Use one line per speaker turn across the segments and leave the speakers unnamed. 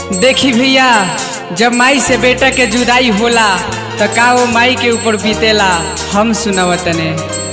देखी भैया जब माई से बेटा के जुदाई होला त का वो माई के ऊपर बीतेला हम सुनावतने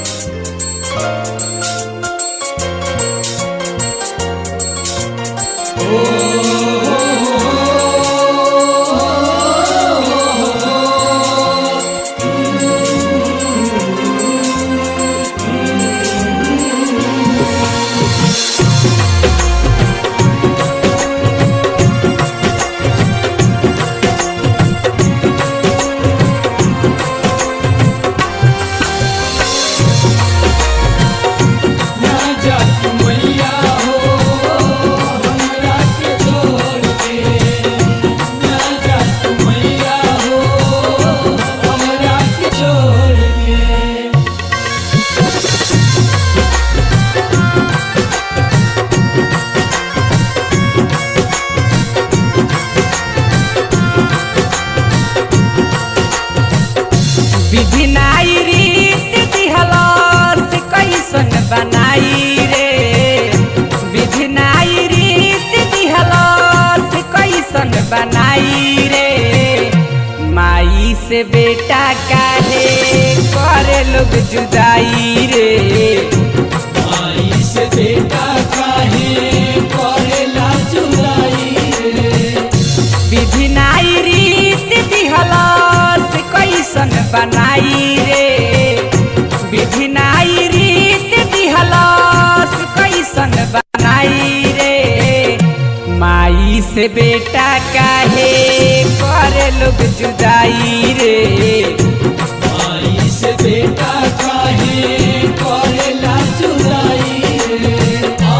विधि नाई रीत दिहलस कैसन बनाई रे विधि नाई रीत दिहलस कैसन बनाई रे माई से बेटा काहे करे लोग जुदाई रे
माई से बेटा काहे करेला जुदाई रे
विधि नाई रीत दिहलस कैसन बनाई रे विधि नाई रीत दिहलस कैसन बनाई रे माई से बेटा काहे करे लोग जुदाई रे
माई से बेटा काहे करेला जुदाई रे आ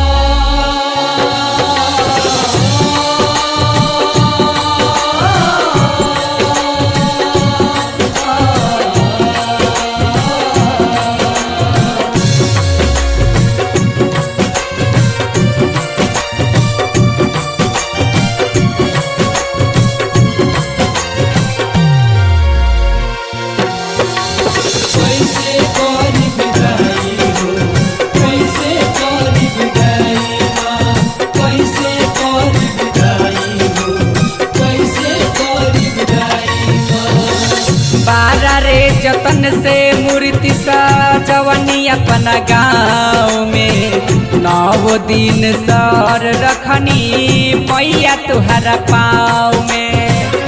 कैसे करी विदाई हो कैसे करी विदाई माँ कैसे करी विदाई हो कैसे करी विदाई माँ
बारा रे जतन से मूर्ति सजवनी अपना गाँव में नौ दिन सर रखनी मैया तुहरा पाँव में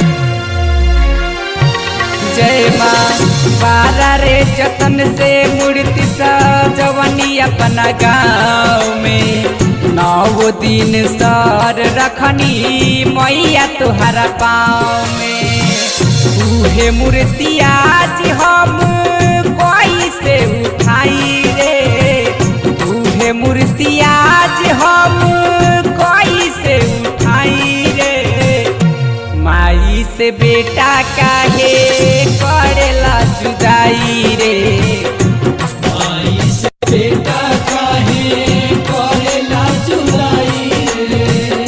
जय माँ बारा रे जतन से मूर्ति सजवनी अपना गाँव में नौ दिन सर रखनी मैया तुहरा पाँव में उहे मूर्ति आज हम कोई से उठाई रे उहे मूर्ति आज हम कोई से उठाई रे माई से बेटा काहे करेला जुदाई रे
माई से बेटा काहे करेला जुदाई रे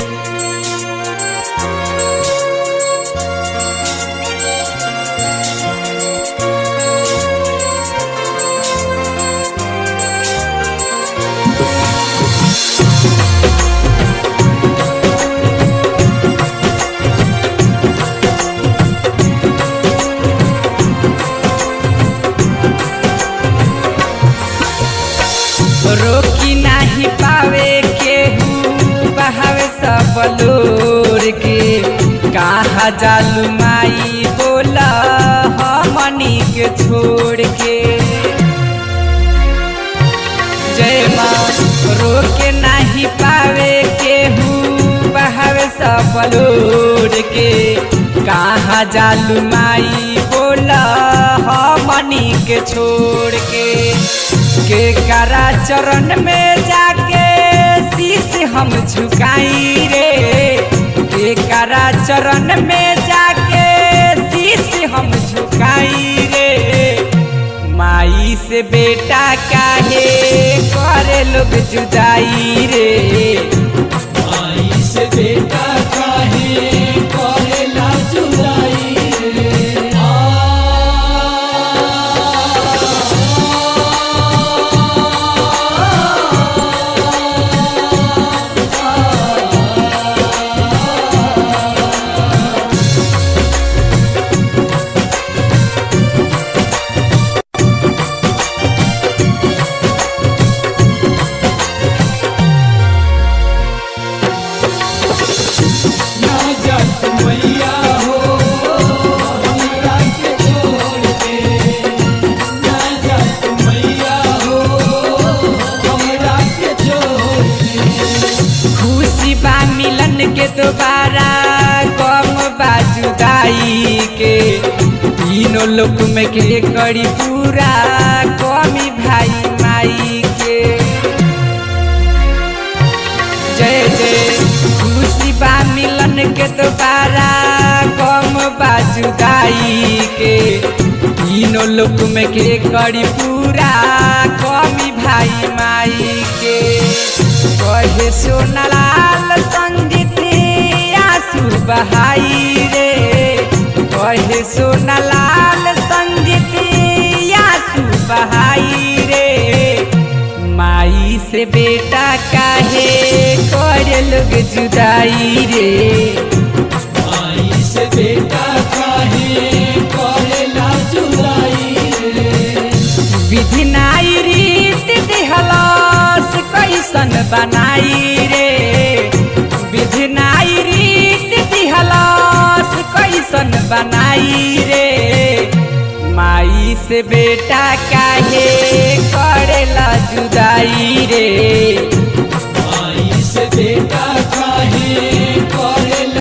रोकी नाही पावे केहू बहावे सब लोर के कहा जालू माई बोला हमनी के छोड़ के जय माँ रोके नाही पावे केहू बहावे सब लोर के कहा जालू माई बोला हमनी के छोड़ के के करा चरण में जाके शीश हम झुकाई रे के करा चरण में जाके शीश हम झुकाई रे माई से बेटा काहे करे लोग जुदाई रे
माई से बेटा काहे करेला जुदाई रे आ आ मैया हो हमरा के छोड़ के ना जा तू मैया हो हमरा के छोड़ के
खुशी बा मिलन के दोबारा कम बा जुदाई के तीनों लोक में के करी पूरा कमी भाई माई के जय जय खुशी बा मिलन के दोबारा कम बा जुदाई के तीनों लोक में के करी पूरा कमी भाई माई के कहे सोनलाल संगीत आंसू बहाई रे कहे सोनलाल संगीत आंसू बहाई रे माई से बेटा काहे करे लोग जुदाई रे
माई से बेटा काहे करेला जुदाई रे
विधि नाई रीत दिहलस कैसन बनाई रे विधि नाई रीत दिहलस कैसन बनाई रे माई से बेटा काहे करेला जुदाई रे
माई से बेटा काहे कर